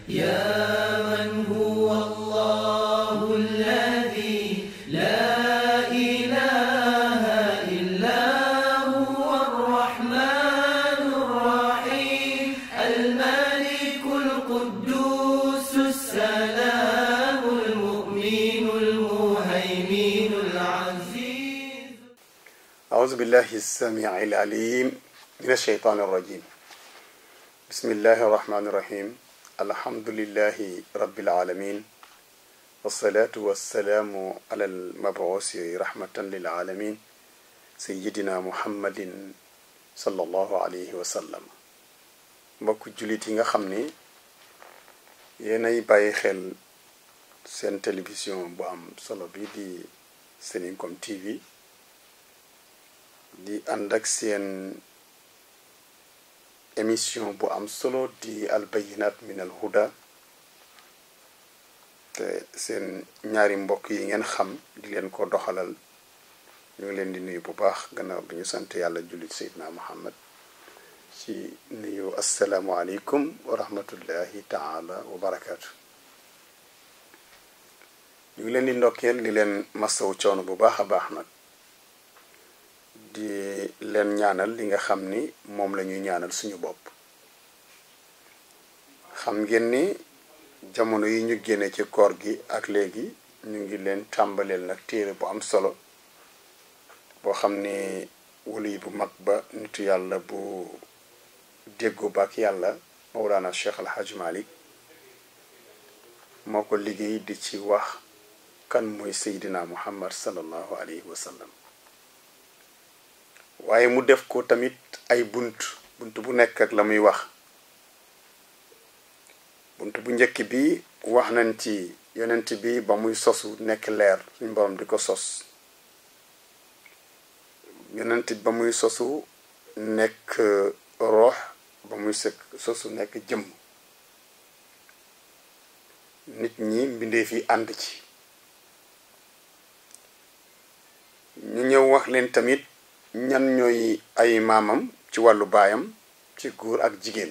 يا من هو الله الذي لا إله إلا هو الرحمن الرحيم الملك القدوس السلام المؤمن المهيمن العزيز أعوذ بالله السميع العليم من الشيطان الرجيم بسم الله الرحمن الرحيم الحمد لله رب العالمين والصلاة والسلام على المبعوث رحمة للعالمين سيدنا محمد صلى الله عليه وسلم mbokk jullit yi nga xam ni yéenay bàyyi xel seen télévision bu am solo bi di Seninkom TV di ànd ak seen émission bu am solo di albayinat min al huda te seen ñaari mbokk yi ngeen xam di leen ko doxalal ñu ngi leen di nuyu bu baax gannaaw bi ñu sant yàlla jullit seydina muhammad ci nuyu asalaamualeykum wa rahmatullahi taala wa barakaatu ñu ngi leen di ndokkeel di leen masawu coono bu baax a baax nag di leen ñaanal li nga xam ni moom la ñuy ñaanal suñu bopp xam ngeen ni jamono yi ñu génne ci koor gi ak léegi ñu ngi leen tàmbaleel nag téere bu am solo boo xam ni wali bu mag ba nitu yàlla bu déggu ba ak yàlla Mawlana Cheikh Al Hadj Malick moo ko liggéey di ci wax kan mooy Seydina Muhammad sallallahu alayhi wa sallam waaye mu def ko tamit ay bunt bunt bu nekk ak la muy wax bunt bu njëkk bi wax nañ ci yonent bi ba muy sosu nekk leer suñ borom di ko sos yonent ba muy sosu nekk roox ba muy sëkk sosu nekk jëmm nit ñi mbindeef yi ànd ci ñu ñëw wax leen tamit ñan ñooy ay maamam ci wàllu baayam ci góor ak jigéen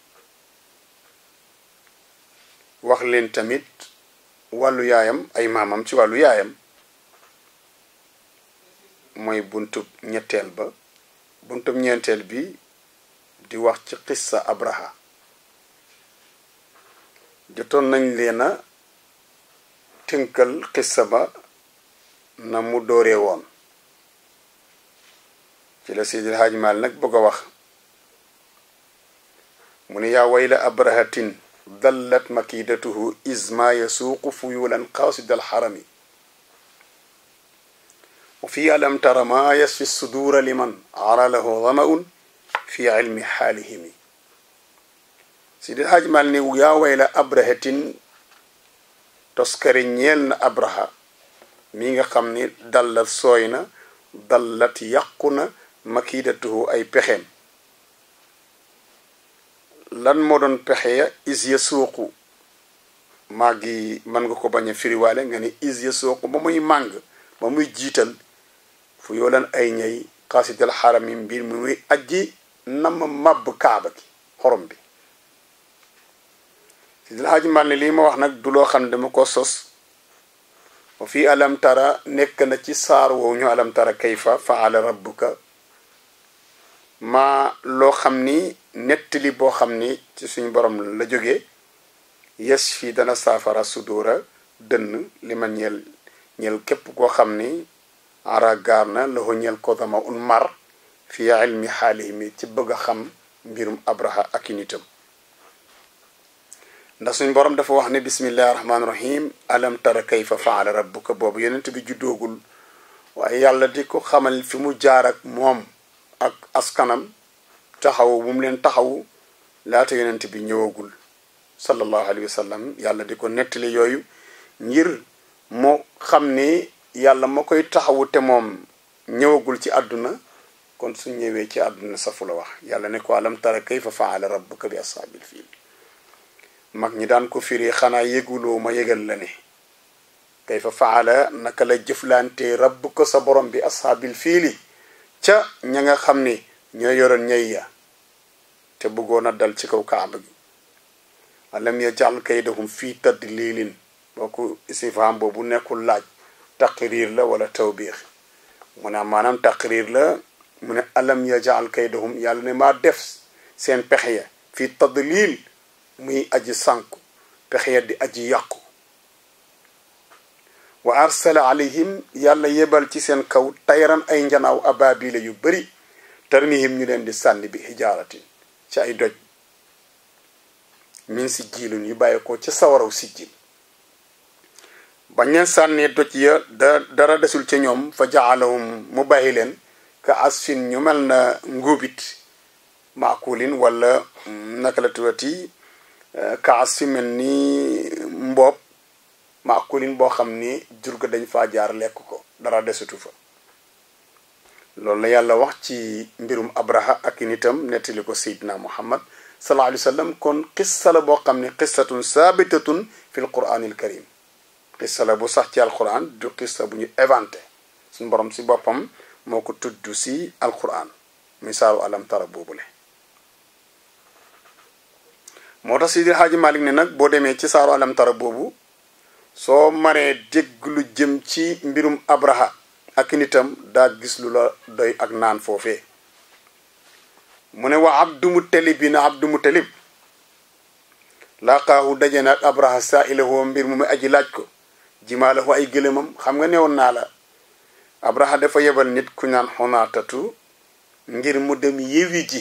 wax leen tamit wàllu yaayam ay maamam ci wàllu yaayam mooy buntub ñetteel ba buntub ñeenteel bi di wax ci xissa abraha jotoon nañ leen a tënkal xissa ba na mu dooree woon ci la Seydil Haaj Maal nag bëgg a wax mu ne yaa wayla abrahatin dallat makidatuhu isma yasuuqu fuyulan qaasid alxarami wa fi alam tara ma yasfi suduura liman ara lahu damaun fi ilmi xaalihimi Seydil Haaj Maal ne yaa wayla abrahatin toskare ñeel na abraha mi nga xam ni dallat sooy na dallat yàqu na makidatuhu ay pexeem lan moo doon pexe ya is ya suuqu maa ngi mën nga ko bañ a firiwaale nga ni is ya suuqu ba muy màng ba muy jiital fu yoolan ay ñay xaasidal xarami mbir mi muy ajji nam màbb kaaba gi xorom bi si dal xaaji mal ne lii ma wax nag du loo xam ne dama ko sos wa fii alam tara nekk na ci saar woowu ñu alam tara kayfa faala rabbuka ma loo xam ni nettali boo xam ni ci suñ borom la jógee yes fii dana saafara sudóora dënn li ma ñeel ñeel képp koo xam ni ara gaar na la ko ñeel ko dama un mar fi ilmi xaalihi mi ci bëgg a xam mbirum abraha ak i nitam ndax suñ borom dafa wax ne bismillahi rahmaani rahim alam tara kayfa faala rabbuka boobu yonent bi juddoogul waaye yàlla di ko xamal fi mu jaar ak moom ak askanam taxaw bu mu leen taxaw laata yonent bi ñëwagul sallallahu alayhi wa sallam yàlla di ko nettali yooyu ngir moo xam ni yàlla ma koy taxawu te moom ñëwagul ci àdduna kon su ñëwee ci àdduna safu la wax yàlla ne ko alam tara kayfa faala rabbuka bi ashaabil fiil mag ñi daan ko firi xanaa yëguloo ma yëgal la ne kayfa faala naka la jëflante rabbuka sa borom bi ashaabil fiili ca ña nga xam ni ñoo yoroon ñay ya te bëggoon a dal ci kaw kaaba gi alam yajal kaydahum fii tadlilin booku istifham boobu nekkul laaj taqrir la wala tawbiix mu ne maanaam taqrir la mu ne alam yajal kaydahum yàlla ne maa def seen pexe ya fii tadlil muy aji sànku pexe ya di aji yàqu wa arsala alayhim yàlla yebal ci seen kaw tayran ay njanaaw ababila yu bari tarmihim ñu leen di sànni bi hijaaratin ci ay doj min si jiilun yu bàyyi ko ca sawaraw si jiil bañ leen sànnee doj ya da dara desul ca ñoom fa jaalahum mu bàyyi leen ka asfin ñu mel na nguubit maakulin wala naka la tuddati ka asfin mel ni mboob maakulin boo xam ni jur ga dañ faa jaar lekk ko dara desutu fa loolu la yàlla wax ci mbirum abraha ak nitam nettali ko seydina muhammad sallallahu alayhi wa sallam kon qissa la boo xam ne qissatun saabitatun fi l quranil karim qissa la bu sax ci alquran du qissa bu ñu inventé suñu borom si boppam moo ko tudd si alquran muy saaru alam tara boobule moo tax Seydi Haaji Malik ne nag boo demee ci saaru alam tara boobu soo maree dégg lu jëm ci mbirum abraha ak nitam daa gis lu la doy ak naan foofee mu ne wa abdu mutalib bi na abdu mutalib laqaahu daje na ak abraha saa ilahoo mbir mu muy aji laaj ko jimaalahu ay gëlëmam xam nga newoon naa la abraha dafa yebal nit ku naan xonaatatu ngir mu dem yewi ji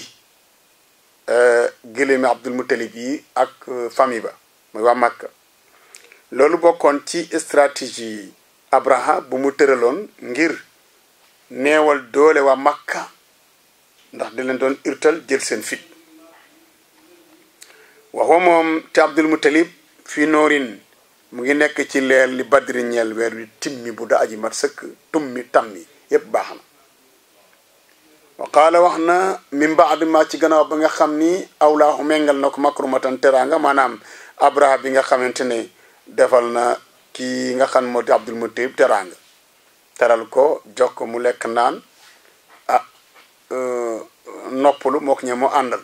gëlëmi abdul mutalib yi ak famille ba muy waa Makka loolu bokkoon ci stratégie abraha bu mu tëraloon ngir neewal doole waa Makka ndax di leen doon irtal jël seen fit waxwa moom te abdul mutalib fii noorin mu ngi nekk ci leer li badri ñeel weer wi timmi bu da aji mat sëkk tummi tammi yépp baax na wa qaala wax na min baad ma ci gannaaw ba nga xam ni awlaahu mengal na ko makrumatan teraanga maanaam abraha bi nga xamante ne defal na kii nga xam moo di abdul mutalib teraanga teral ko jox ko mu lekk naan ah noppalu moo ko ñe mu àndal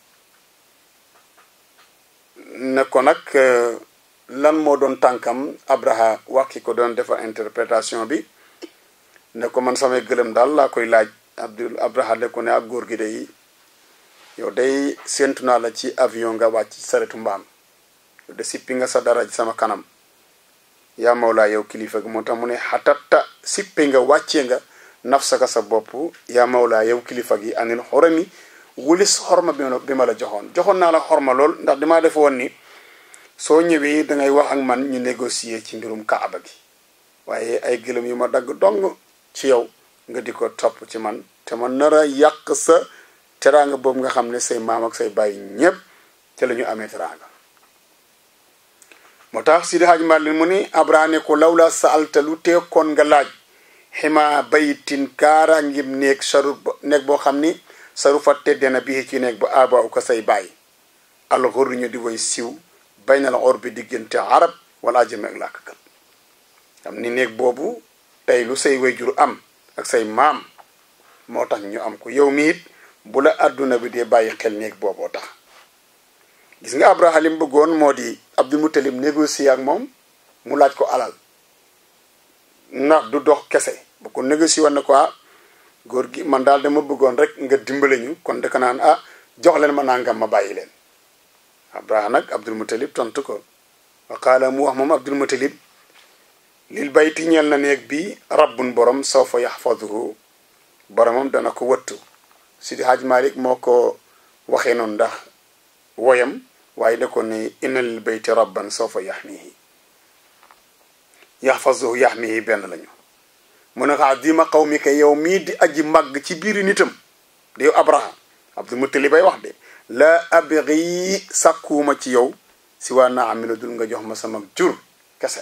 ne ko nag lan moo doon tànkam abraha wax ki ko doon defar interprétation bi ne ko man samay gëlëm daal laa koy laaj abdul abraha de ko ne ak góor gi day yow day séentu naa la ci avion nga wàcc saretu mbaam yow de sippi nga sa dara ci sama kanam yaa mawlaa yow kilifa gi moo tax mu ne xatatta sippi nga wàccee nga nafsaka sa bopp yaa mawlaa yow kilifa gi anil xorami wulis xorma bi ma la joxoon joxoon naa la xorma lool ndax damaa def woon ni soo ñëwee dangay wax ak man ñu négocier ci mbirum kaaba gi waaye ay gëlëm yu ma dagg dong ci yow nga di ko topp ci man te ma nar a yàq sa teraanga boobu nga xam ne say maam ak say bàyyi ñépp te la ñu amee teraanga moo tax Sidi Hadj Malick mu ni abrane ko lawla sa alta lu teekoon nga laaj xima bayitin kaara ngir néeg saru néeg boo xam ni saru fa tedde na bii ci néeg ba aba u ko say bàyyi alxur ñu di woy siw bay na la or bi diggante arab wala ajame ak làkkat xam ni néeg boobu tey lu say wayjur am ak say maam moo tax ñu am ko yow mi it bu la àdduna bi dee bàyyi xel néeg booboo tax gis nga abraha lim bëggoon moo di abdul mutalib négocier ak moom mu laaj ko alal ndax du dox kese bu ko négocier woon na ko ah góor gi man daal dama bëggoon rek nga dimbale ñu kon daka naan ah jox leen ma nangam ma bàyyi leen abraha nag abdul mutalib tontu ko wa qaala mu wax moom abdul mutalib lil bayti ñeel na néeg bi rabbun borom sawfa yaxfaduhu boromam dana ko wëttu sidi haj malik moo ko waxee noonu ndax woyam waaye da ko ne inna lil bayti rabban sawfa yaxmihi yaxfaduhu yaxmihi benn lañu mu ne xaa dima qawmika yow mii di aji màgg ci biiri nitam di yow abraha abdul mutalib bay wax de la abri sàkkuwuma ci yow si waa naa amila dul nga jox ma sama jur kese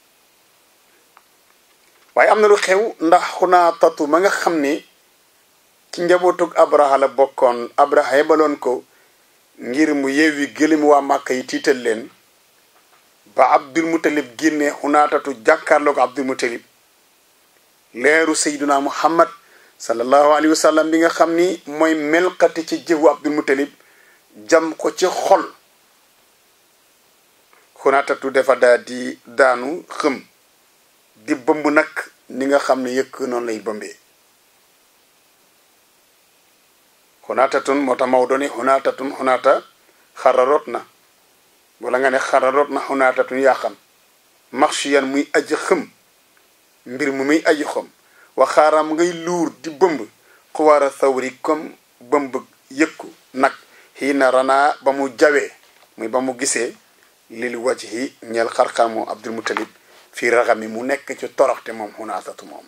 waaye am na lu xew ndax xunaa tatu ma nga xam ne ci njabootug abraha la bokkoon abraha yebaloon ko ngir mu yewwi gëlëm waa màkka yi tiital leen ba abdul mutalib génne xunaatatu jàkkaarloo ko abdul mutalib leeru sayduna muhammad sallallahu alayhi wa sallam bi nga xam ni mooy melxati ci jëfu abdul mutalib jam ko ci xol xunaatatu dafa daa di daanu xëm di bëmb nag ni nga xam ne yëkk noonu lay bëmbee xunaatatun moo tax Maodo ni xunaatatun xunaata xararoot na wala nga ne xararoot na xunaatatun yaa xam marchiyan muy aji xëm mbir mu muy aji xom waxaaram ngay luur di bëmb xuwaara sawri comme bëmb yëkku nag xii na ranaa ba mu jawee muy ba mu gisee lil wajhi ñeel xarxamu abdul mutalib fii raxami mu nekk ci toroxte moom xunaatatu moom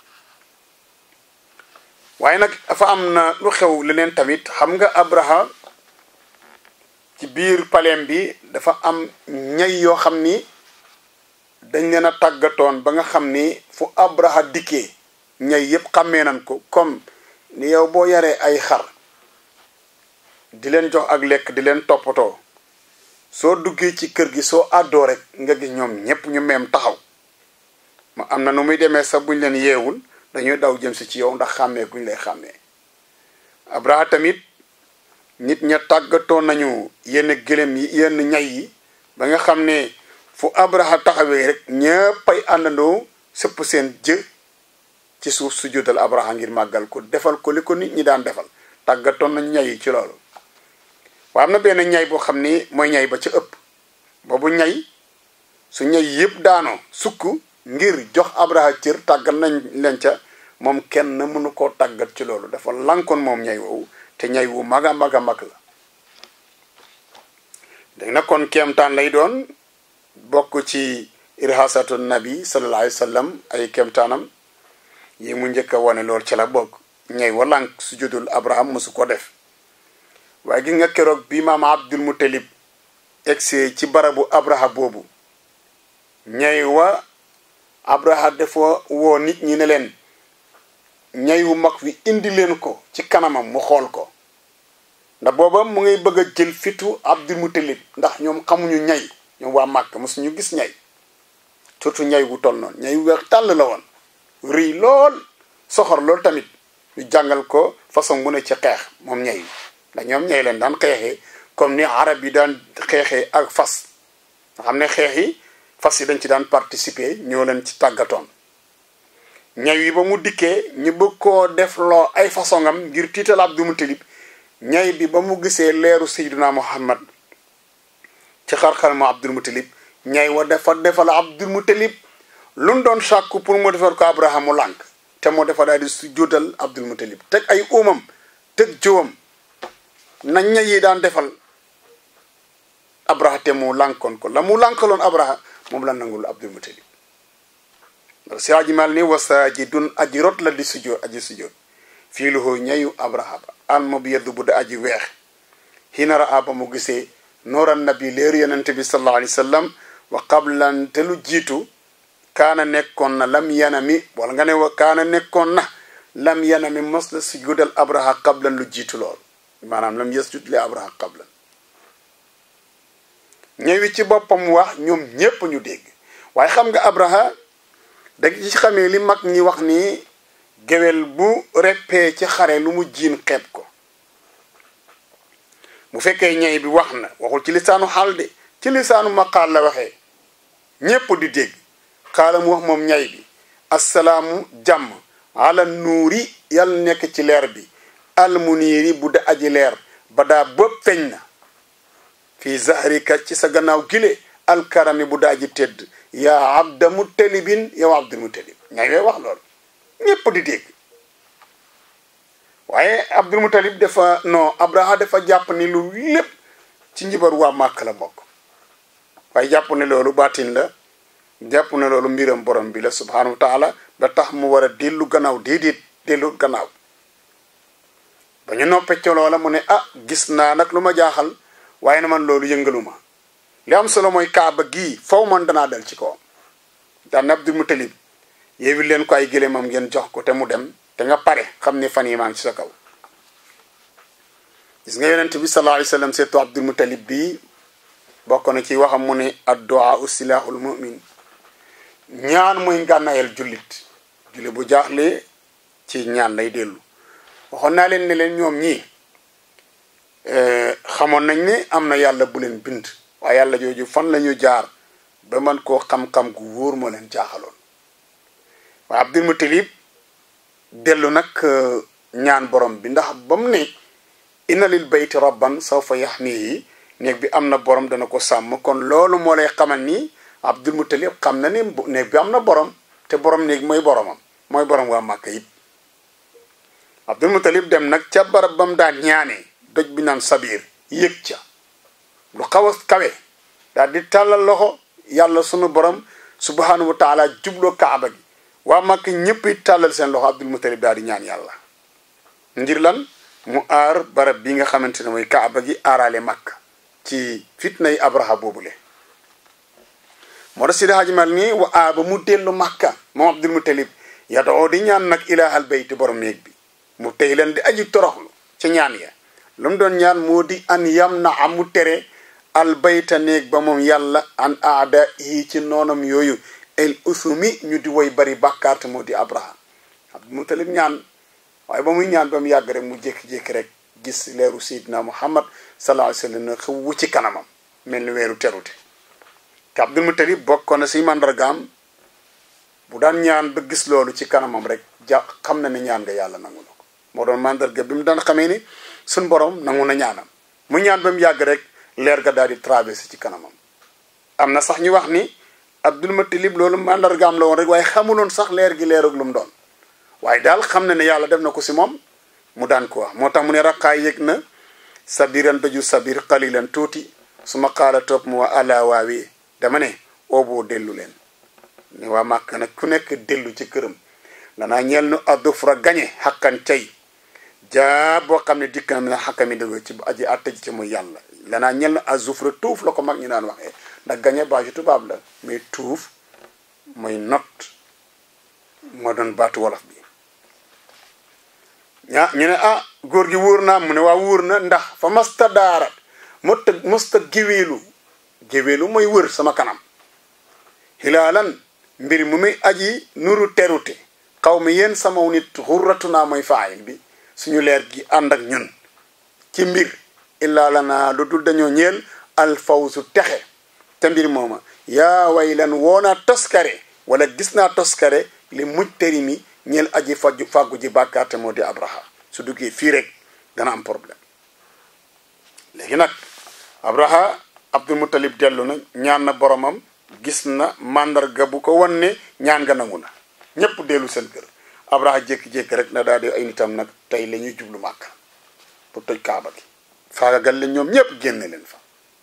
waaye nag dafa am na lu xew leneen tamit xam nga abraha ci biir paleem bi dafa am ñay yoo xam ni dañ leen a tàggatoon ba nga xam ni fu abraha dikkee ñay yépp xàmmee nañ ko comme ni yow boo yaree ay xar di leen jox ak lekk di leen toppatoo soo duggee ci kër gi soo àddoo rek nga gis ñoom ñépp ñu meem taxaw ma am na nu muy demee sax buñ leen yeewul dañuy daw jëm si ci yow ndax xàmmee guñ lay xàmmee abraha tamit nit ña tàggatoo nañu yenn gëlëm yi yenn ñay yi ba nga xam ne fu abraha taxawee rek ñëppay àndandoo sëpp seen jë ci suuf su juddal abraha ngir màggal ko defal ko li ko nit ñi daan defal tàggatoon nañu ñay yi ci loolu waaye am na benn ñay boo xam ni mooy ñay ba ca ëpp boobu ñay su ñay yëpp daanoo sukk ngir jox abraha cër tàggat nañ leen ca moom kenn mënu koo tàggat ci loolu dafa lankoon moom ñay woowu te ñay wu mag a mag a mag la dégg na kon kéemtaan lay doon bokk ci irhasatu nabi sallallahu alayhi wa sallam ay kéemtaanam yi mu njëkk a wane lool ci la bokk ñay wa lànk su judul abraham mosu ko def waaye gi nga keroog bi maam abdul mutalib egsee ci barabu abraha boobu ñay wa abraha dafa woo nit ñi ne leen ñay wu mag wi indi leen ko ci kanamam mu xool ko ndax booba mu ngay bëgg a jël fitu abdul mutalib ndax ñoom xamuñu ñay ñoom waa màkk mosuñu gis ñay surtout ñay wu toll noonu ñay wu weex tàll la woon rëy lool soxor lool tamit ñu jàngal ko façon bu ne ci xeex moom ñay ndax ñoom ñay leen daan xeexee comme ni arab yi daan xeexee ak fas nga xam ne xeex yi fas yi dañ ci daan participer ñoo leen ci tàggatoon ñay yi ba mu dikkee ñu bëgg koo def loo ay façon am ngir tiital Abdul Mutalib ñay bi ba mu gisee leeru Seydina Muhammad ci xar-xar mu Abdul Mutalib ñay wa dafa defal Abdul Mutalib lu mu doon sàkku pour mu defal ko Abraham mu lànk te moo dafa daal di su jóotal Abdul Mutalib teg ay uumam teg jowam na ñay yi daan defal Abraha te mu lànkoon ko la mu lànkaloon Abraha moom la nangul Abdul Mutalib si aji mal ni wasaajidun aji rot la di sujjoot aji sujjoot fii lu ñayu Abraha ba an ma bi yeddu bu da aji weex xiinara aba mu gisee nooran nabi leeru yonente bi sallallahu alayhi wa sallam wa qablan te lu jiitu kaana nekkoon na lam yanami wala nga ne wa kaana nekkoon na lam yanami mos la sujudal Abraha qablan lu jiitu lool maanaam lam yasjud li Abraha qablan ñëwi ci boppam wax ñoom ñépp ñu dégg waaye xam nga Abraha da ci xamee li mag ñi wax ni géwél bu reppee ci xare lu mu jiin xeeb ko bu fekkee ñay bi wax na waxul ci lisaanu xaal de ci lisaanu maqaal la waxee ñépp di dégg xaala mu wax moom ñay bi assalaamu jàmm ala nuuri yàlla nekk ci leer bi almuniiri bu da aji leer ba daa bëpp feeñ na fii zahrika ci sa gannaaw gile alkarami bu daa ji tedd yaa abda mutalibin yow abdul mutalib ñay wee wax loolu ñépp di dégg waaye abdul mutalib dafa non abraha dafa jàpp ni lu lépp ci njibar waa màkk la bokk waaye jàpp ne loolu baatin la jàpp ne loolu mbiram borom bi la subhanahu wa taala ba tax mu war a dellu gannaaw déedéet dellu gannaaw ba ñu noppe ca loola mu ne ah gis naa nag lu ma jaaxal waaye na man loolu yëngaluma li am solo mooy kaaba gii faw man danaa dal ci kawam daan abdul mutalib yeewi leen ko ay gëléemam ngeen jox ko te mu dem te nga pare xam ne fan yi maa ngi ci sa kaw gis nga yonent bi sallallahu alayhi wa sallam seetu abdul mutalib bii bokk na ci waxam mu ne addu'a usilahul mu'min ñaan muy ngànnaayal jullit jullit bu jaaxle ci ñaan lay dellu waxoon naa leen ne leen ñoom ñii xamoon nañ ne am na yàlla bu leen bind waaye yàlla jooju fan la ñu jaar ba man koo xam-xam gu wóor moo leen jaaxaloon waaye Abdul Mutalib dellu nag ñaan borom bi ndax ba mu ne inna lil bayti rabban sawfa yaxmihi néeg bi am na borom dana ko sàmm kon loolu moo lay xamal ni Abdul Mutalib xam na ni néeg bi am na borom te borom néeg mooy boromam mooy borom waa Màkka yit Abdul Mutalib dem nag ca barab ba mu daan ñaanee doj bi naan sabiir yëg ca lu xaw a kawe daal di tàllal loxo yàlla sunu borom subhanahu wa taala jubloo kaaba gi waa Màkka ñëpp it tàllal seen loxo Abdul Mutalib daal di ñaan yàlla ngir lan mu aar barab bi nga xamante ne mooy kaaba gi aaraale Màkka ci fitnay abraha boobule moo tax Sidi Hadji Mal nii wa aaba mu dellu Màkka moom Abdul Mutalib yadoo di ñaan nag ilaahal bayti borom néeg bi mu tey leen di aji toroxlu ci ñaan ya lu mu doon ñaan moo di an yam na amu tere al bayta néeg ba moom yàlla an aada yi ci noonam yooyu el usumi ñu di woy bari bàkkaarte moo di abraha Abdul Mutalib ñaan waaye ba muy ñaan ba mu yàgg rek mu jékki-jékki rek gis leeru Seydina Muhammad sallallahu alayhi wa sallam xëw ci kanamam mel ni weeru terute te Abdul Mutalib bokkoon na si màndargaam bu daan ñaan ba gis loolu ci kanamam rek ja xam na ne ñaan nga yàlla nangu na ko moo doon màndarga bi mu daan xamee ni suñ borom nangu na ñaanam mu ñaan ba mu yàgg rek leer ga daal di traversé ci kanamam am na sax ñu wax ni Abdul Mutalib loolu màndargaam la woon rek waaye xamuloon sax leer gi leerug lu mu doon waaye daal xam na ne yàlla def na ko si moom mu daan ko wax moo tax mu ne raqaay yëg na sabiran daju sabir qalilan tuuti su ma xaala topp mu waa ala waawee dama ne ooboo dellu leen ne waa màkk nag ku nekk dellu ci këram lanaa ñeel nu addufra gañe xakkan cay jaa boo xam ne dikk na mi na xakkami dëgg ci aji atta ji ci muy yàlla lanaa ñeel nu azufra tuuf la ko mag ñu daan waxee ndax gañe baaju tubaab la mais tuuf mooy not moo doon baatu wolof bi ñaa ñu ne ah góor gi wóor naa mu ne waa wóor na ndax fa masta daarat mosta mosta géweelu géweelu mooy wër sama kanam xilaalan mbir mu muy aji nuru terute xaw mi yéen samaw nit xurratu naa mooy faayil bi suñu leer gi ànd ak ñun ci mbir illaa la naa lu dul dañoo ñeel alfawsu texe te mbir mooma yaa way lan woonaa toskare wala gis naa toskare li muj tëri mi ñeel aji faju fàggu ji bàkkaarte moo di abraha su duggee fii rek dana am problème léegi nag abraha abdul mutalib dellu na ñaan na boromam gis na màndarga bu ko wan ne ñaan nga nangu na ñépp dellu seen kër abraha jékki-jékki rek na daal di ay nitam nag tey la ñuy jublu màkk pour toj kaaba gi faagagal leen ñoom ñépp génne leen fa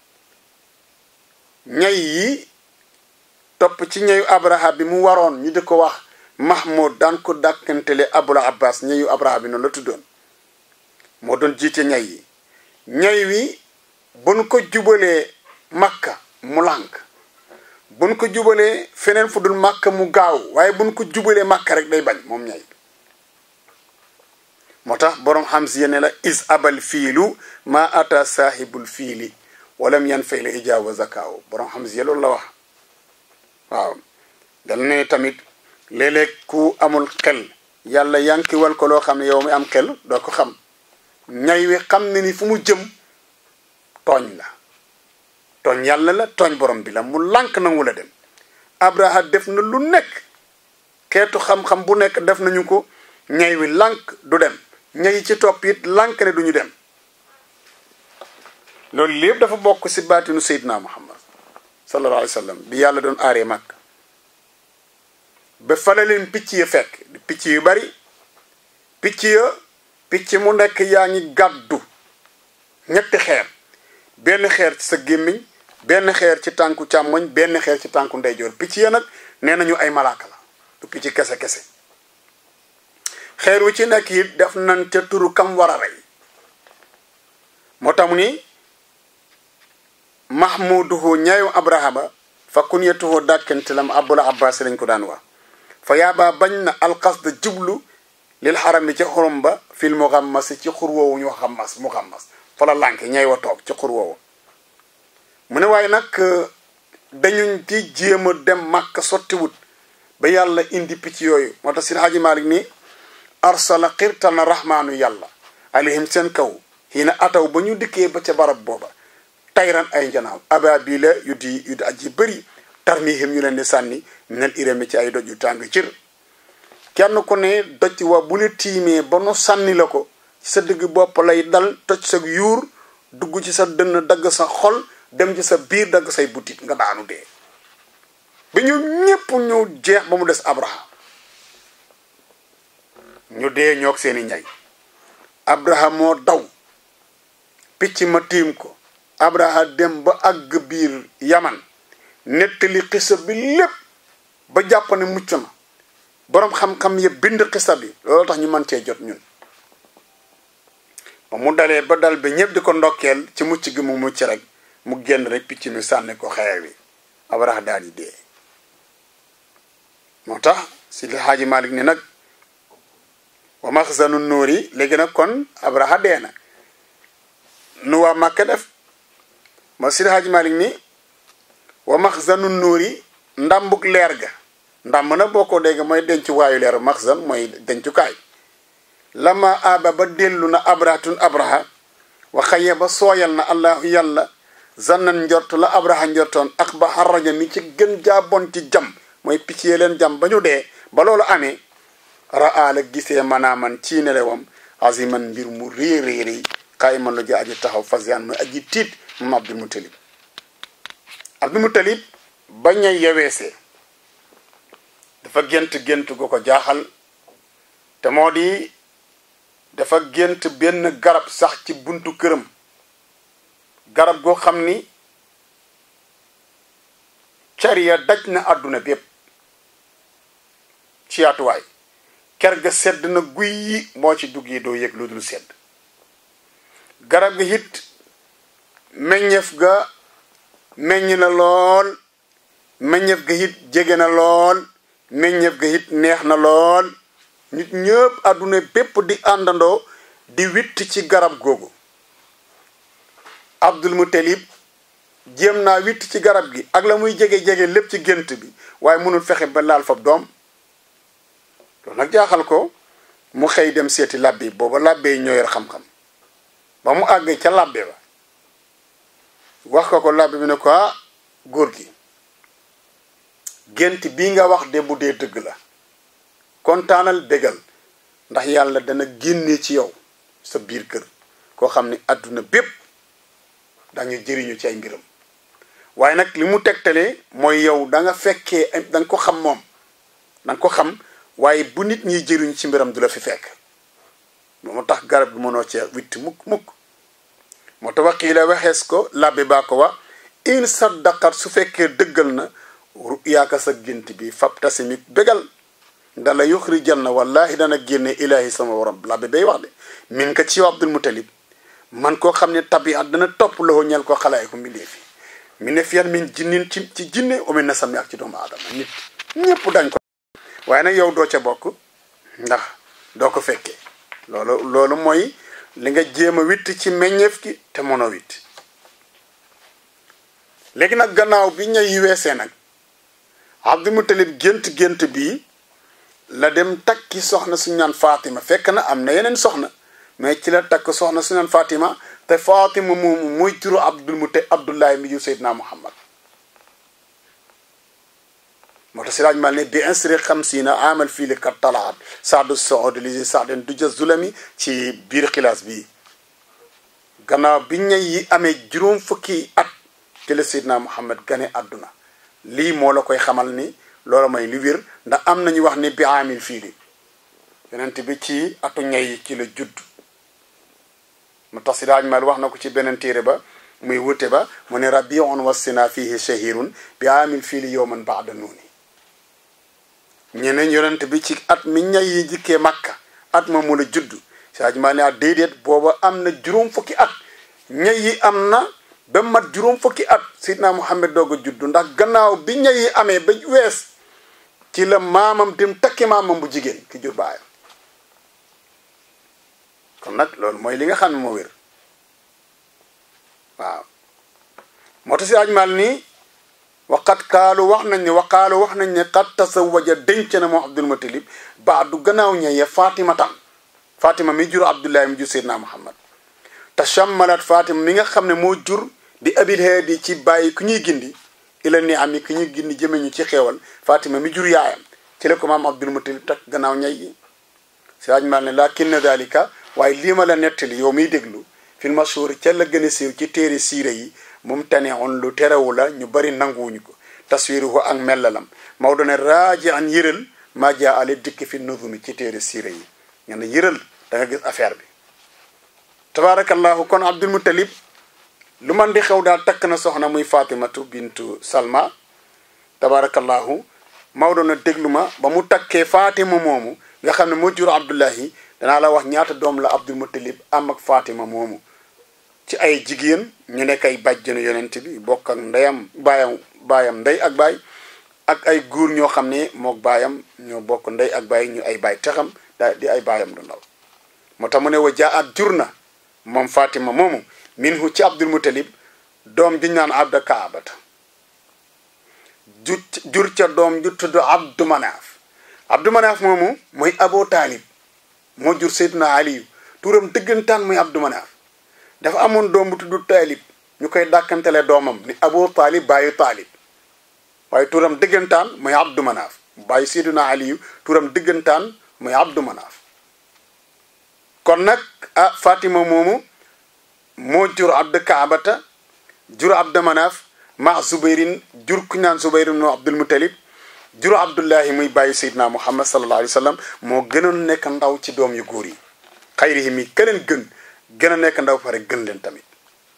ñay yi topp ci ñayu abraha bi mu waroon ñu di ko wax mahmoud daan ko dàkkantele abul abbas ñayu abraha bi noonu la tuddoon moo doon jiite ñay yi ñay wi buñ ko jubalee makka mu lànk buñ ko jubalee feneen fu dul makka mu gaaw waaye buñ ko jubalee makka rek day bañ moom ñay moo tax boroom xam si yene la is abal fiilu ma ata saahibul fiili walam yan fay la ijaawa zakaaw boroom xam si loolu la wax waaw dal ne tamit léeg-léeg ku amul xel yàlla yankiwal ko loo xam ne yow mi am xel doo ko xam ñay wi xam ne ni fu mu jëm tooñ la tooñ yàlla la tooñ borom bi la mu lànk nangu la dem abraha def na lu nekk xeetu xam-xam bu nekk def nañu ko ñay wi lànk du dem ñay ci topp it lànk ne duñu dem loolu lépp dafa bokk ci baatinu seydina muhammad sallallahu alayhi wa sallam bi yàlla doon aaree màkk ba fale leen picc ya fekk picc yu bari picc ya picc mu nekk yaa ngi gàddu ñetti xeer benn xeer ci sa gémmiñ benn xeer ci tànku càmmoñ benn xeer ci tànku ndeyjoor picc ya nag nee nañu ay malaaka la du picc kese-kese xeer wu ci nekk it def nañ ca turu kam war a rey moo tax mu ni mahmuduhu ñaayu abrahama fa kunyatuhu dàkkantelam abul abbas lañ ko daan wax fa yaabaa bañ na alqasda jublu lil xaram bi ci xurum ba fil muxammas ci xur woowu ñu xammas mu xammas fa la lànke ñay wa toog ci xur woowu mu ne waaye nag dañuñ ci jéem a dem màkk sottiwut ba yàlla indi picc yooyu moo tax sin xaaji malik ni arsala xirtal na rahmaanu yàlla alayhim seen kaw xiina ataw ba ñu dikkee ba ca barab booba tayran ay njanaaw ababila yu di yu di aji bëri tarmihim ñu leen di sànni minal irami ci ay doj yu tàng cir kenn ku ne doj wa bu ne tiimee ba nu sànni la ko ci sa digg bopp lay dal toj sa yuur dugg ci sa dënn dagg sa xol dem ci sa biir dagg say butit nga daanu dee bi ñu ñépp ñu jeex ba mu des abraham ñu dee ñoog seeni ñay abraham moo daw picc ma tiim ko abraham dem ba àgg biir yaman nettali xisa bi lépp ba jàpp ne mucc na boroom xam-xam yëpp bind xisa bi loolu tax ñu mën cee jot ñun ba mu dalee ba dal bi ñëpp di ko ndokkeel ci mucc gi mu mucc rek mu génn rek picc mi sànni ko xeer wi abraham daal di dee moo tax si li xaaji malik ni nag wa maxzanu nuur yi léegi nag kon abraha dee na nu waa màkka def ma si li xaaji malik ni wa maxzanu nuur yi ndambuk leer ga ndamb na boo ko dégg mooy dencuwaayu leer maxzan mooy dencukaay lama aba ba dellu na abrahatun abraha wa xaye ba sooyal na allahu yàlla zannan njort la abraha njortoon ak ba xarraja mi ci gën jaabon ci jam mooy picc yee leen jam ba ñu dee ba loolu amee raa la gisee manaaman ci nelewam aziman mbir mu réy réy réy xaay man la ji aji taxaw fasiyan mooy aji tiit moom abdul mutalib abdul mutalib bañ a yeweesee dafa gént gént gu ko jaaxal te moo di dafa gént benn garab sax ci buntu këram garab goo xam ni cariya daj na àdduna bépp ci yaatuwaay ker ga sedd na guy yi moo ci dugg yi doo yëg lu dul sedd garab gi it meññeef ga meññ na lool meññeef ga it jege na lool meññeef ga it neex na lool nit ñëpp àdduna bépp di àndandoo di witt ci garab googu abdul mutalib jéem naa witt ci garab gi ak la muy jege-jege lépp ci gént bi waaye mënul fexe ba laal fab doom loolu nag jaaxal ko mu xëy dem seeti labbe booba labbe yi ñoo yor xam-xam ba mu àgg ca labbe ba wax ko ko labbe bi ne ko ah góor gi gént bii nga wax de bu dee dëgg la kontaanal bégal ndax yàlla dana génne ci yow sa biir kër koo xam ne àdduna bépp dañu jëriñu ci ay mbiram waaye nag li mu tegtalee mooy yow da nga fekkee da nga ko xam moom da nga ko xam waaye bu nit ñiy jëriñu ci mbiram du la fi fekk moo tax garab gi mënoo cee witti mukk mukk moo tax wax kii la waxees ko labbi baa ko wax in saddaqat su fekkee dëggal na yaaka sa gént bi fab tasimit bégal dala yuxrijal na wallahi dana génne ilahi sama waram labbi bay wax de min ka ci yow abdul mutalib man koo xam ne tabiat dana topp loxo ñel ko xalaay ko mbindee fi mi ne fiyan min jinnin ci ci jinne omi na sami ak ci doomu aadama nit ñëpp dañ ko waaye nag yow doo ca bokk ndax doo ko fekkee loolu loolu mooy li nga jéem a witt ci meññeef gi te mënoo witt léegi nag gannaaw bi ñay yi weesee nag abdul mutalib gént gént bii la dem takki soxna suñu naan Fatima fekk na am na yeneen soxna mais ci la takk soxna suñu naan Fatima te Fatima moomu muy turu Abdul Mute Abdullahi mi yu Seydina Muhammad moo tax si laaj mal ne bi insri xamsiina amal fii li kat talaat saadu sood li saaden du ja zulami ci biir xilaas bi gannaaw bi ñay yi amee juróom fukki at ci la Seydina Muhammad gane àdduna lii moo la koy xamal ni loolu mooy li wér ndax am nañu wax ni bi amil fii li yonent bi ci atu ñay yi ci la judd mu tax si daaj mal wax na ko ci beneen téere ba muy wute ba mu ne rabiun wasina fihi shahirun bi amil fii li yowman baada nuuni ñeneen yonent bi ci at mi ñay yi jikkee makka at ma mu la judd si daaj mal ne ah déedéet booba am na juróom fukki at ñay yi am na ba mat juróom fukki at sidna Muhammad doog a juddu ndax gannaaw bi ñay yi amee ba wees ci la maamam dem takki maamam bu jigéen ki jur baayam kon nag loolu mooy li nga xam ne moo wér waaw moo tax si ajmal nii waqat kaalu wax nañ ne waqaalu wax nañ ne qad tasawaja denc na moom Abdul Mutalib baadu gannaaw ñeye Fatima tan Fatima mi jur Abdullahi mi jur Seydina Muhammad tashammalat Fatima mi nga xam ne moo jur bi abil haadi ci bàyyi ku ñuy gindi ila ni am yi ku ñuy gindi jëme ñu ci xeewal fatima mi jur yaayam ci la ko maam abdul mutalib tak gannaaw ñay yi si waaj mal ne lakin na dalika waaye lii ma la nettali yow miy déglu fil mashhur ca la gën a siiw ci téere siire yi moom tane on lu terewu la ñu bari nanguwuñu ko taswiruhu ak mellalam Maodo ne raaji an yëral maa jaa ale dikk fi nuzumi ci téere siire yi nga ne yëral da nga gis affaire bi tabaarakallahu kon abdul muttalib lu man di xew daal takk na soxna muy fatimatu bintu salma tabaarakallahu Maodo na déglu ma ba mu takkee fatima moomu nga xam ne moo jur abdullahi danaa la wax ñaata doom la abdul muttalib am ak fatima moomu ci ay jigéen ñu nekk ay bàjjenu yonent bi bokk ak ndeyam baayam baayam ndey ak baay ak ay góor ñoo xam ne mook baayam ñoo bokk ndey ak baay ñu ay baay texam da di ay baayam du ndaw moo tax mu ne wa jaa at jur na moom fatima moomu minhu ci abdul muttalib doom juñ naan abda kaabata ju jur ca doom ju tudd abdu manaaf abdu manaaf moomu mooy abo taalib moo jur seyduna aliyu turam dëggantaan muy abdu manaaf dafa amoon doom bu tudd taalib ñu koy dàkkantele doomam ni abo taalib bàyyi taalib waaye turam dëggantaan mooy abdu manaaf bàyyi seyduna aliyu turam dëggantaan mooy abdu manaaf kon nag ah fatima moomu moo jur abdu kaabata jur abdu manaaf ma zubayrin jur ku naan zubayrin no abdul mutalib jur abdullahi muy bàyyi seydina muhammad sallallahu alayhi wa sallam moo gënoon nekk ndaw ci doom yu góor yi xayrihi mi keneen gën gën a nekk ndaw pare gën leen tamit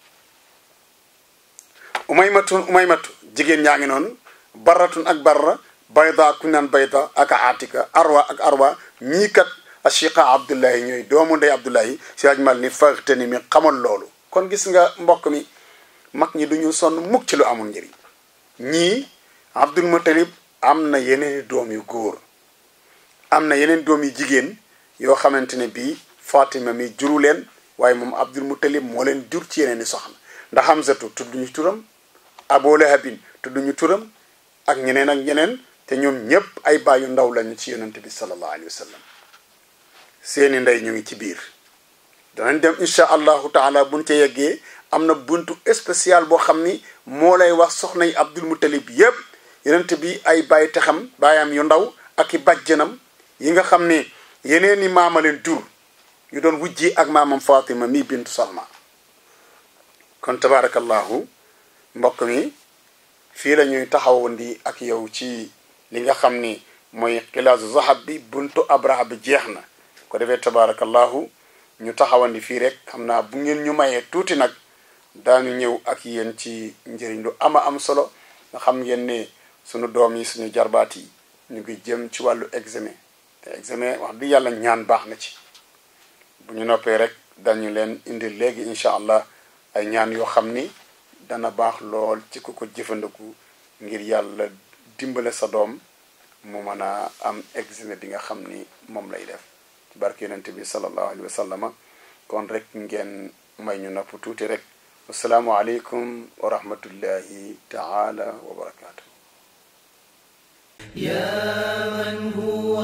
umaymatu umaymatu jigéen ñaa ngi noonu barratun ak barra bayda ku naan bayda ak atika arwa ak arwa ñii kat ashiqa abdullahi ñooy doomu ndey abdullahi si aj mal ni faxtani mi xamal loolu kon gis nga mbokk mi mag ñi duñu sonn mukk ci lu amul njëriñ ñii abdul mutalib am na yeneen doom yu góor am na yeneen doom yu jigéen yoo xamante ne bii fatima mi juru leen waaye moom abdul mutalib moo leen jur ci yeneen i soxna ndax hamzatu tudduñu turam abu lahabin tudduñu turam ak ñeneen ak ñeneen te ñoom ñépp ay bàyyu ndaw lañu ci yonente bi sallallahu alayhi wa sallam seeni ndey ñu ngi ci biir danañ dem incha allahu taala buñ ca yeggee am na buntu spécial boo xam ni moo lay wax soxna yi abdul mutalib yépp yonente bi ay bàyyi texam baayam yu ndaw ak i bàjjanam yi nga xam ne yeneen i maama leen jur yu doon wujji ak maamam fatima mi bintu salma kon tabarakallahu mbokk mi fii la ñuy taxawandi ak yow ci li nga xam ni mooy xilaasu zahab bi buntu abraha bi jeex na ko defee tabarakallahu ñu taxawandi fii rek xam naa bu ngeen ñu mayee tuuti nag daanu ñëw ak yéen ci njëriñ lu ama am solo nga xam ngeen ne sunu doom yi suñu jarbaat yi ñu ngi jëm ci wàllu examen te examen wax dëgg yàlla ñaan baax na ci bu ñu noppee rek dañu leen indi léegi incha allah ay ñaan yoo xam ni dana baax lool ci ku ko jëfandiku ngir yàlla dimbale sa doom mu mën a am examen bi nga xam ni moom lay def ci barke yonente bi sallallahu alayhi wa sallama kon rek ngeen may ñu nopp tuuti rek wasalaamu aleykum wa rahmatullahi taala wa barakatuh يا من هو